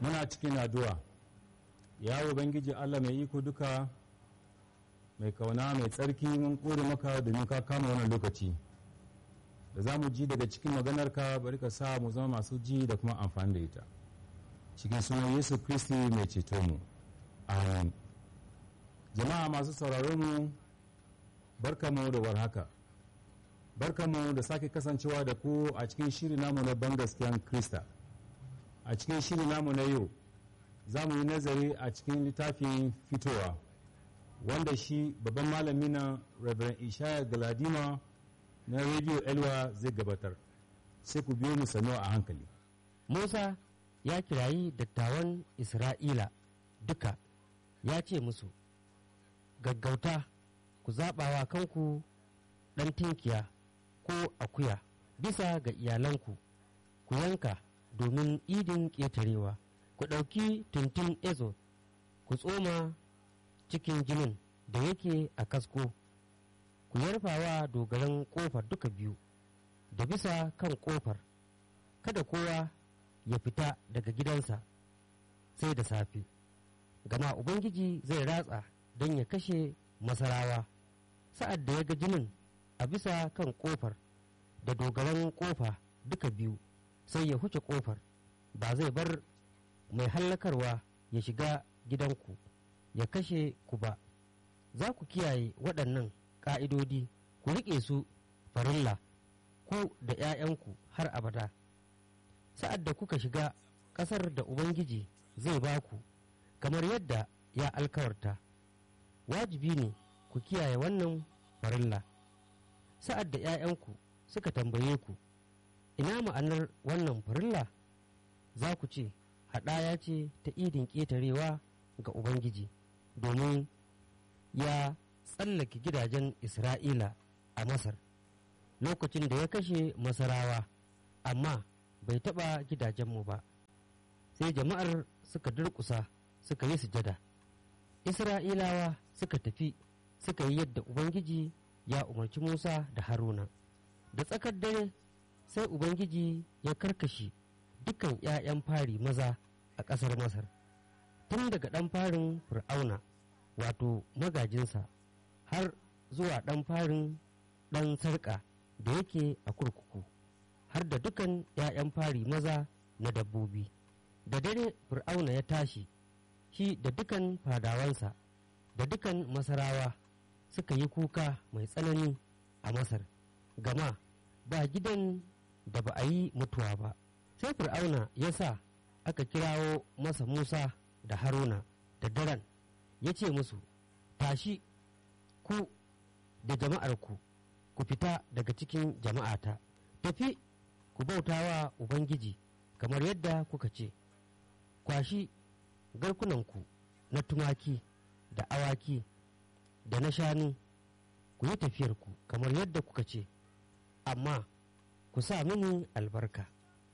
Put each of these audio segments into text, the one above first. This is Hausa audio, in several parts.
muna cikin addu'a ya ubangiji allah mai iko duka mai kauna mai tsarki mun kore maka domin ka kama wannan lokaci da za mu ji daga cikin maganarka bari ka sa mu zama masu ji da kuma amfani da ita cikin sunan yesu kristi mai ceto mu amin jama'a masu sauraron mu barkamu da warhaka barkamu da sake kasancewa da ku a cikin shiri namu na bangaskiyan krista a cikin shiri namu na yau za mu yi nazari a cikin littafin fitowa wanda shi babban malami na reverend ishaya galadima na radio elwa zai gabatar sai ku biyo mu sannu a hankali musa ya kirayi dattawan isra'ila duka ya ce musu gaggauta ku zaɓawa kanku ɗan tinkiya ko akuya bisa ga iyalanku ku yanka domin idin ƙetarewa ku ɗauki tuntun ezo ku tsoma cikin jinin da yake a kasko ku yarfawa dogaran ƙofar duka biyu da bisa kan ƙofar kada kowa ya fita daga gidansa sai da safe gama ubangiji zai ratsa don ya kashe masarawa sa'ad da ya ga jinin a bisa kan ƙofar da dogaran ƙofa duka biyu sai ya huce ƙofar ba zai bar mai hallakarwa ya shiga gidanku ya kashe ku ba za ku kiyaye waɗannan ƙa'idodi ku riƙe su farilla ku da ‘ya'yanku har abada sa'ad da kuka shiga ƙasar da ubangiji zai ba ku kamar yadda ya alkawarta wajibi ne ku kiyaye wannan farilla sa'ad da ‘ya'yanku suka tambaye ku ina ma'anar wannan farilla za ku ce haɗaya ce ta idin ƙetarewa ga ubangiji domin ya tsallake gidajen isra'ila a masar lokacin da ya kashe masarawa amma bai taɓa gidajenmu ba sai jama'ar suka durƙusa suka yi sujada isra'ilawa suka tafi suka yi yadda ubangiji ya umarci musa da haruna da tsakar dare sai ubangiji ya karkashe dukan 'ya'yan fari maza a ƙasar masar tun daga ɗan farin fir'auna wato magajinsa har zuwa ɗan farin ɗan sarƙa da yake a kurkuku har da dukan 'ya'yan fari maza na dabbobi da dare fir'auna ya tashi shi da dukan fadawansa da dukan masarawa suka yi kuka mai tsanani a masar gama ba gidan da ba a yi mutuwa ba sai fir'auna ya sa aka kirawo masa musa da haruna da daren ya ce musu tashi ku da jama'arku ku fita daga cikin jama'ata tafi ku bautawa ubangiji kamar yadda kuka ce kwashi garkunanku na tumaki da awaki da na shanu ku yi tafiyarku kamar yadda kuka ce amma ku sa mini albarka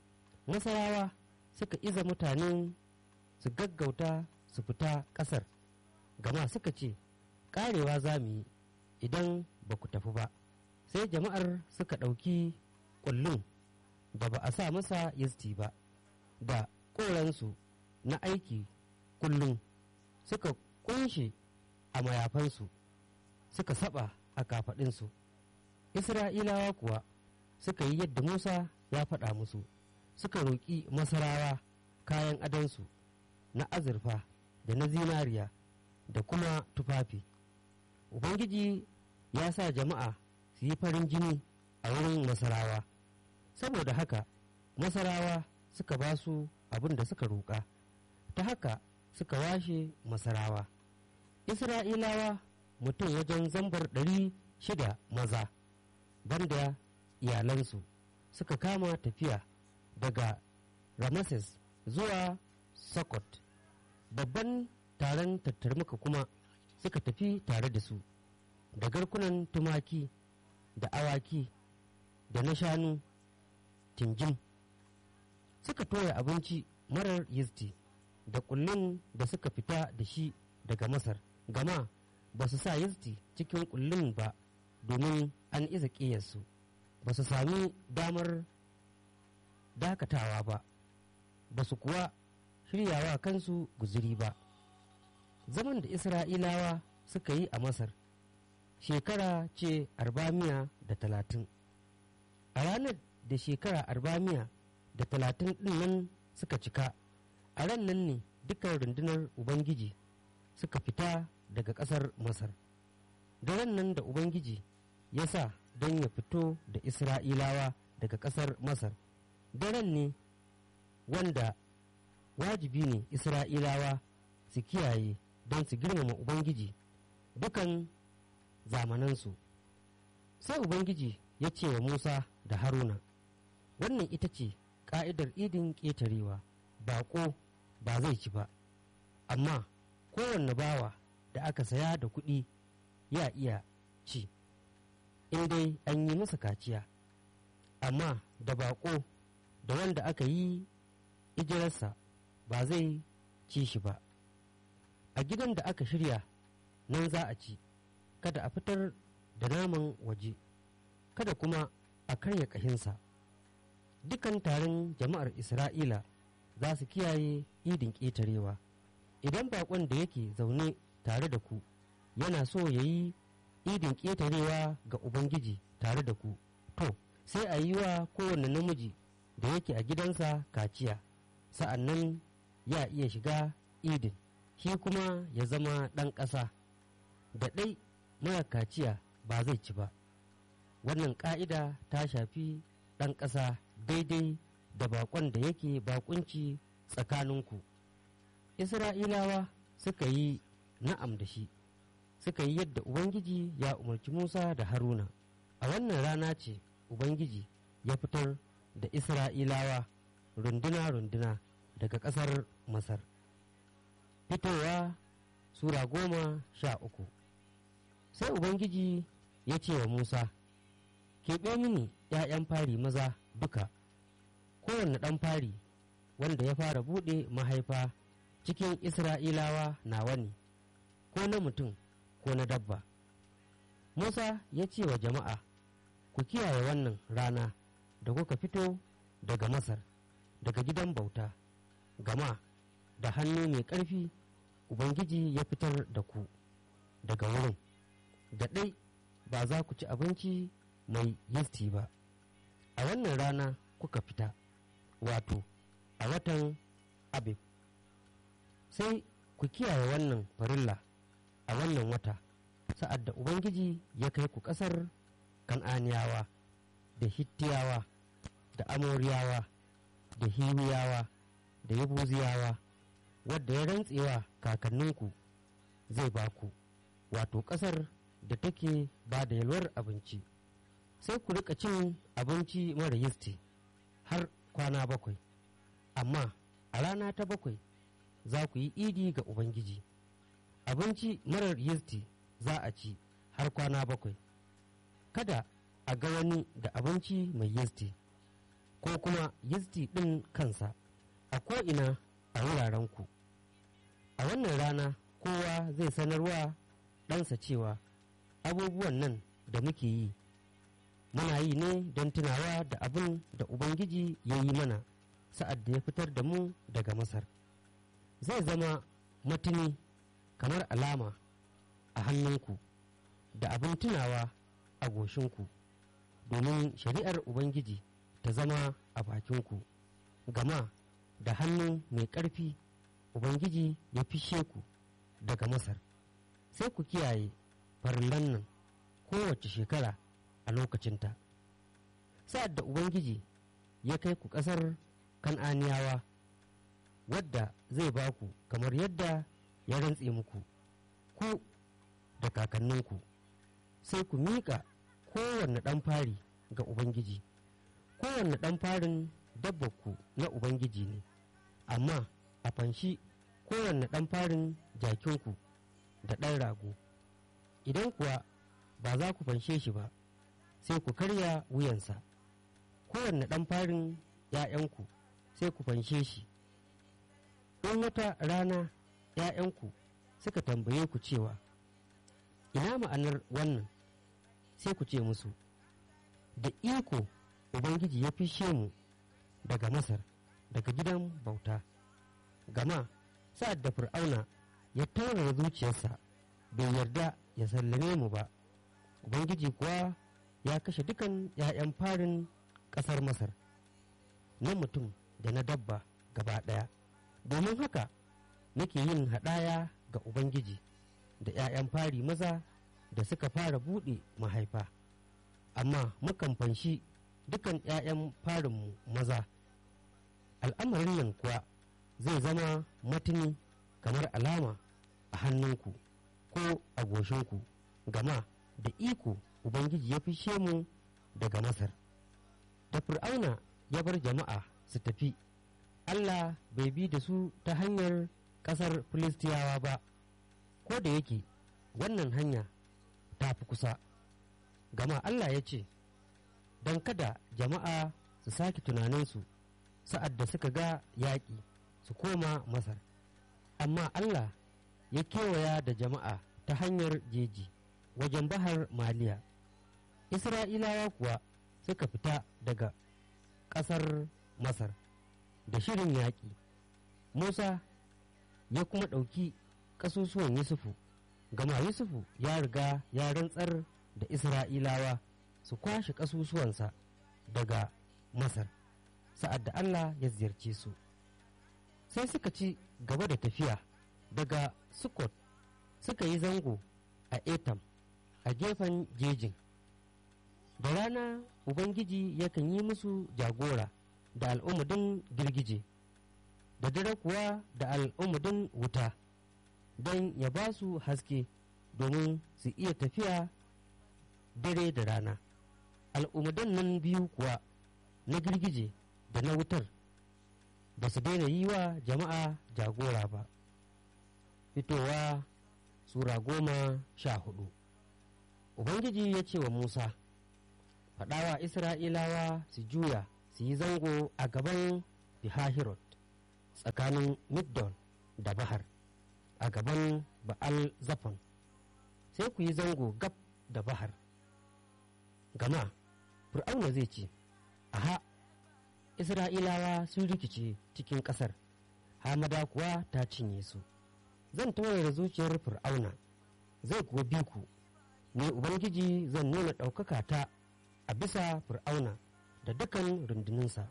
masarawa suka iza mutane su gaggauta su fita ƙasar gama suka ce ƙarewa za mu yi idan ba ku tafi ba sai jama'ar suka ɗauki ƙullun da ba a sa masa yisti ba da ƙoransu na aiki kullum suka kunshe a mayafansu suka saba a kafaɗinsu isra'ilawa kuwa suka yi yadda musa ya faɗa musu suka roƙi masarawa kayan adansu na azurfa da na zinariya da kuma tufafi ubangiji ya sa jama'a su yi farin jini a wurin masarawa saboda haka masarawa suka ba su abin da suka roƙa ta haka suka washe masarawa isra'ilawa mutum wajen zambar ɗari shida maza banda iyalansu suka kama tafiya daga rameses zuwa sokot babban taron tattarmuka kuma suka tafi tare da su da garkunan tumaki da awaki da na shanu tinjin suka toya abinci marar yisti da kullun da suka fita da shi daga masar gama ba su sa yisti cikin kullun ba domin an iza ƙiyarsu ba su sami damar dakatawa ba ba su kuwa shiryawa kansu guziri ba zaman da isra'ilawa suka yi a masar shekara ce arbamiya da talatin a ranar da shekara arbamiya da talatin ɗin nan suka cika a ran nan ne dukkan rundunar ubangiji suka fita daga ƙasar masar da ran nan da ubangiji ya sa don ya fito da isra'ilawa daga ƙasar masar daren ne wanda wajibi ne isra'ilawa su kiyaye don su girmama ubangiji dukan zamanansu sai ubangiji ya ce wa musa da haruna wannan ita ce ka'idar idin ƙetarewa baƙo ba zai ci ba amma kowanne bawa da aka saya da kuɗi ya iya ci in dai an yi masa kaciya amma da baƙo da wanda aka yi ijirarsa ba zai ci shi ba a gidan da aka shirya nan za a ci kada a fitar da naman waje kada kuma a karya ƙahinsa dukan taron jama'ar isra'ila za su kiyaye idin ƙetarewa idan baƙon da yake zaune tare da ku yana so ya yi idin ƙetarewa ga ubangiji tare da ku to sai a yi wa kowane namiji da yake a gidansa kaciya sa'an nan ya iya shiga idin shi kuma ya zama ɗan ƙasa da ɗai mara kaciya ba zai ci ba wannan ƙa'ida ta shafi ɗan ƙasa daidai da baƙon da yake baƙunci tsakaninku isra'ilawa suka yi na'am da shi suka yi yadda ubangiji ya umarci musa da haruna a wannan rana ce ubangiji ya fitar da isra'ilawa runduna-runduna daga ƙasar masar fitowa sura goma sha uku sai ubangiji ya ce wa musa keɓe mini ‘ya'yan fari maza duka kowanne ɗan fari wanda ya fara buɗe mahaifa cikin isra'ilawa nawa ne ko na mutum ko na dabba musa ya ce wa jama'a ku kiyaye wannan rana da kuka fito daga masar daga gidan bauta gama da hannu mai ƙarfi ubangiji ya fitar da ku daga wurin da ɗai ba za ku ci abinci mai yisti ba a wannan rana kuka fita wato a watan abib sai ku kiyaye wannan farilla a wannan wata sa'ad da ubangiji ya kai ku ƙasar kan'aniyawa da hittiyawa da amoriyawa da hiwiyawa da yabuziyawa wadda ya rantsewa kakanninku zai ba ku wato ƙasar da take ba da yalwar abinci sai ku rika cin abinci mara yisti har kwana bakwai amma a rana ta bakwai za ku yi idi ga ubangiji abinci marar yisti za a ci har kwana bakwai kada a ga wani da abinci mai yisti ko kuma yisti ɗin kansa a ko'ina a wurarenku a wannan rana kowa zai sanarwa ɗansa cewa abubuwan nan da muke yi muna yi ne don tunawa da abin da ubangiji ya yi mana sa'ad da ya fitar da mu daga masar zai zama matuni kamar alama a hannunku da abin tunawa a goshinku domin shari'ar ubangiji ta zama a bakinku gama da hannu mai ƙarfi ubangiji ya fishe ku daga masar sai ku kiyaye farillan nan kowace shekara a lokacinta sa'ad da ubangiji ya kai ku ƙasar kan'aniyawa wadda zai ba ku kamar yadda ya rantse muku ku da kakanninku sai ku miƙa kowanne ɗan fari ga ubangiji kowanne ɗan farin dabbarku na ubangiji ne amma a fanshi kowanne ɗan farin jakinku da ɗan rago idan kuwa ba za ku fanshe shi ba sai ku karya wuyansa kowanne ɗan farin ‘ya'yanku sai ku fanshe shi in wata rana ‘ya'yanku suka tambaye ku cewa ina ma'anar wannan sai ku ce musu da iko ubangiji ya fishe mu daga masar daga gidan bauta gama sa'ad da fir'auna ya taurara zuciyarsa bai yarda ya sallame mu ba ubangiji kuwa ya kashe dukan 'ya'yan farin ƙasar masar na mutum da na dabba gaba ɗaya domin haka nake yin haɗaya ga ubangiji da 'ya'yan fari maza da suka fara buɗe mahaifa amma mukan fanshi dukan 'ya'yan farinmu maza al'amarin nan kuwa zai zama matuni kamar alama a hannunku ko a goshinku gama da iko ubangiji ya fishe mu daga masar da fir'auna ya bar jama'a su tafi allah bai bi da su ta hanyar ƙasar filistiyawa ba ko da yake wannan hanya ta fi kusa gama allah ya ce don kada jama'a su sake tunaninsu sa'ad da suka ga yaƙi su koma masar amma allah ya kewaya da jama'a ta hanyar jeji wajen bahar maliya isra'ilawa kuwa suka fita daga ƙasar masar da shirin yaƙi musa ya kuma ɗauki ƙasusuwan yusufu gama yusufu ya riga ya rantsar da isra'ilawa su kwashe ƙasusuwansa daga masar sa'ad da allah ya ziyarce su sai suka ci gaba da tafiya daga sukot suka yi zango a etam a gefen jejin da rana ubangiji yakan yi musu jagora da al'umudin girgije da dare kuwa da al'umudin wuta don ya ba su haske domin su iya tafiya dare da rana al'umudan nan biyu kuwa na girgije da na wutar ba su daina yi wa jama'a jagora ba fitowa sura goma sha hudu ubangiji ya ce wa musa faɗawa isra'ilawa su juya su yi zango a gaban bihahirot tsakanin middon da bahar a gaban ba'al zafon sai ku yi zango gab da bahar gama fir'auna zai ce aha isra'ilawa sun rikice cikin ƙasar hamada kuwa ta cinye su zan taurara zuciyar fir'auna zai kuwa bi ku ne ubangiji zan nuna ɗaukaka ta a bisa fir'auna da dukan runduninsa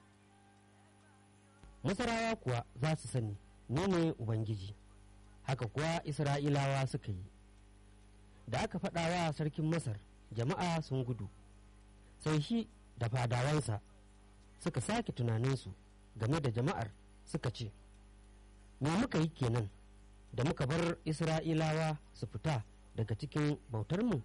masarawa kuwa za su sani ni ne ubangiji haka kuwa isra'ilawa suka yi da aka faɗawa sarkin masar jama'a sun gudu sai shi da fadawansa suka sake tunaninsu game da jama'ar suka ce me muka yi kenan da muka bar isra'ilawa su fita daga cikin bautarmu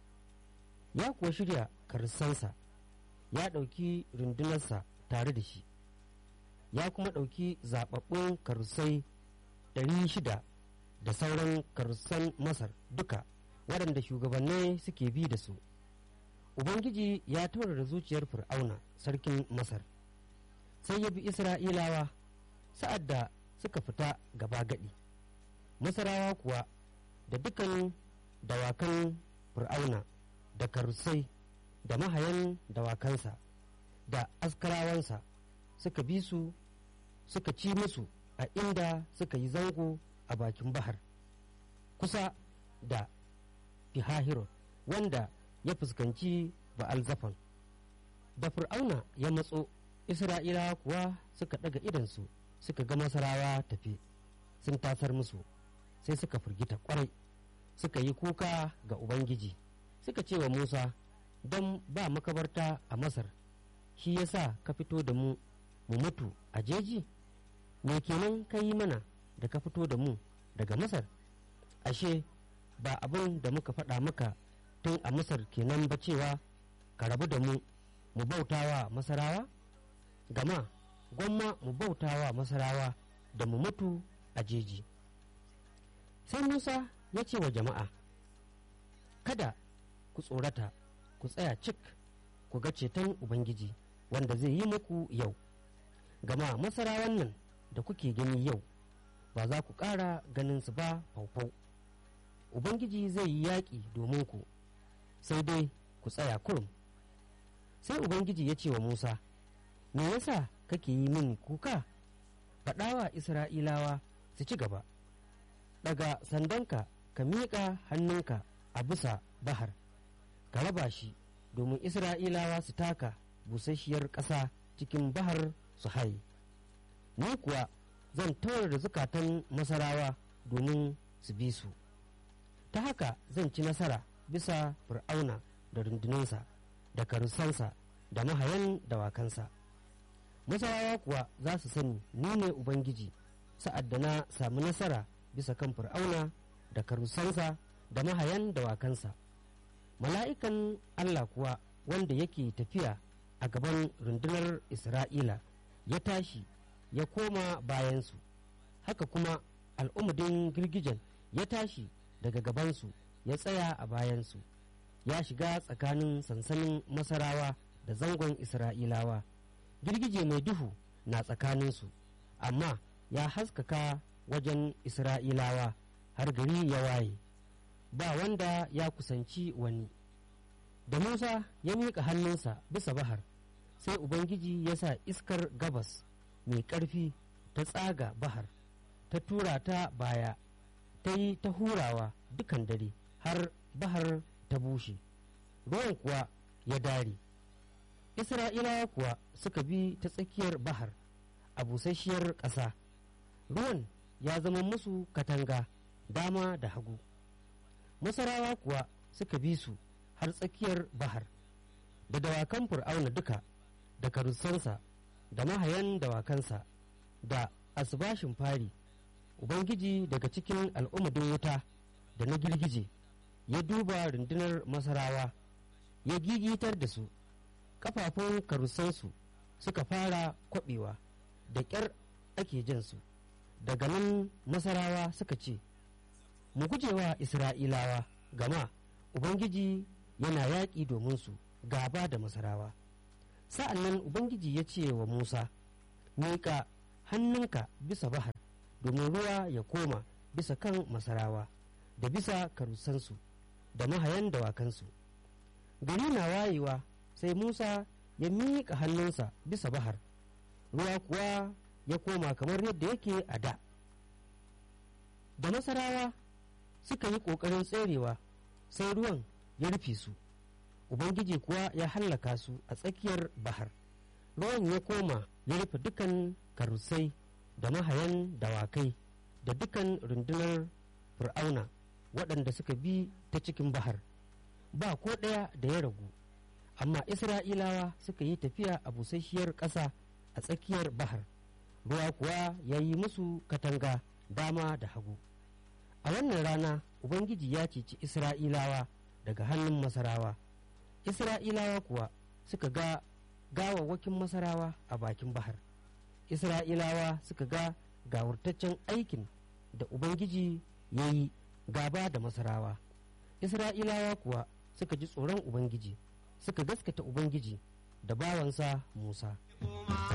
ya kuwa shirya karsansa ya ɗauki rundunarsa tare da shi ya kuma ɗauki zaɓaɓɓun karusai ɗari shida da sauran karusan masar duka waɗanda shugabannai suke bi da su ubangiji ya taurara zuciyar fir'auna sarkin masar sai ya bi isra'ilawa sa'ad da suka fita gaba gadi masarawa kuwa da dukan dawakan fir'auna da karusai da mahayan dawakansa da askarawansa suka bi su suka ci musu a inda suka yi zango a bakin bahar kusa da fihahiro wanda ya fuskanci ba'al zafon da fir'auna ya matso isra'ilawa kuwa suka ɗaga idansu suka ga masarawa tafi sun tasar musu sai suka firgita kwarai suka yi kuka ga ubangiji suka ce wa musa don ba makabarta a masar shi yasa ka fito da mu mu mutu a jeji me kenan ka yi mana da ka fito da mu daga masar ashe ba abin da muka faɗa maka tun a masar kenan ba cewa ka rabu da mu mu bautawa masarawa gama gwamma mu bautawa masarawa da mu mutu a jeji sai musa ya ce wa jama'a kada ku tsorata ku tsaya cik ku ga ceton ubangiji wanda zai yi muku yau gama masarawan nan da kuke gani yau ba za ku ƙara ganin su ba faufau ubangiji zai yi yaƙi domin ku sai dai ku tsaya kurum sai ubangiji ya ce wa musa me yasa kake yi min kuka faɗawa isra'ilawa su ci gaba daga sandanka ka miƙa hannunka a bisa bahar ka raba shi domin isra'ilawa su taka busasshiyar ƙasa cikin bahar su haye ni kuwa zan tawar da zukatan masarawa domin su bi su ta haka zan ci nasara bisa fir'auna da rundunansa da karusansa da mahayan dawakansa masarawa kuwa za su sani ni ne ubangiji sa'ad da na sami nasara bisa kan fir'auna da karusansa da mahayan dawakansa mala'ikan allah kuwa wanda yake tafiya a gaban rundunar isra'ila ya tashi ya koma bayansu haka kuma al'umudin girgijen ya tashi daga gabansu ya tsaya a bayansu ya shiga tsakanin sansanin masarawa da zangon isra'ilawa girgije mai duhu na tsakaninsu amma ya haskaka wajen isra'ilawa har gari ya waye ba wanda ya kusanci wani da musa ya miƙa hannunsa bisa bahar sai ubangiji ya sa iskar gabas mai ƙarfi ta tsaga bahar ta tura ta baya ta yi ta hurawa dukan dare har bahar ta bushe ruwan kuwa ya dare isra'ilawa kuwa suka bi ta tsakiyar bahar a busasshiyar ƙasa ruwan ya zama musu katanga dama da hagu masarawa kuwa suka bi su har tsakiyar bahar da dawakan fir'auna duka da karusansa da mahayan dawakansa da asibashin fari ubangiji daga cikin al'umadin wuta da na girgije ya duba rundunar masarawa ya gigitar da su kafafun karusansu suka fara kwabewa da ƙyar ake jansu daga nan masarawa suka ce mu gujewa isra'ilawa gama ubangiji yana yaƙi domin su gaba da masarawa sa'an nan ubangiji ya ce wa musa miƙa hannunka bisa bahar domin ruwa ya koma bisa kan masarawa da bisa karusansu da mahayan dawakansu gari na wayewa sai musa ya miƙa hannunsa bisa bahar ruwa kuwa ya koma kamar yadda yake a da da masarawa suka yi ƙoƙarin tserewa sai ruwan ya rufe su ubangiji kuwa ya hallaka su a tsakiyar bahar ruwan ya koma ya rufe dukan karusai da mahayan dawakai da dukan rundunar fir'auna waɗanda suka bi ta cikin bahar ba ko ɗaya da ya ragu amma isra'ilawa suka yi tafiya a busasshiyar ƙasa a tsakiyar bahar ruwa kuwa ya yi musu katanga dama da hagu a wannan rana ubangiji ya ceci isra'ilawa daga hannun masarawa isra'ilawa kuwa suka ga gawawwakin masarawa a bakin bahar isra'ilawa suka ga gawurtaccen aikin da ubangiji ya yi gaba da masarawa isra'ilawa kuwa suka ji tsoron ubangiji suka gaskata ubangiji da bawansa musa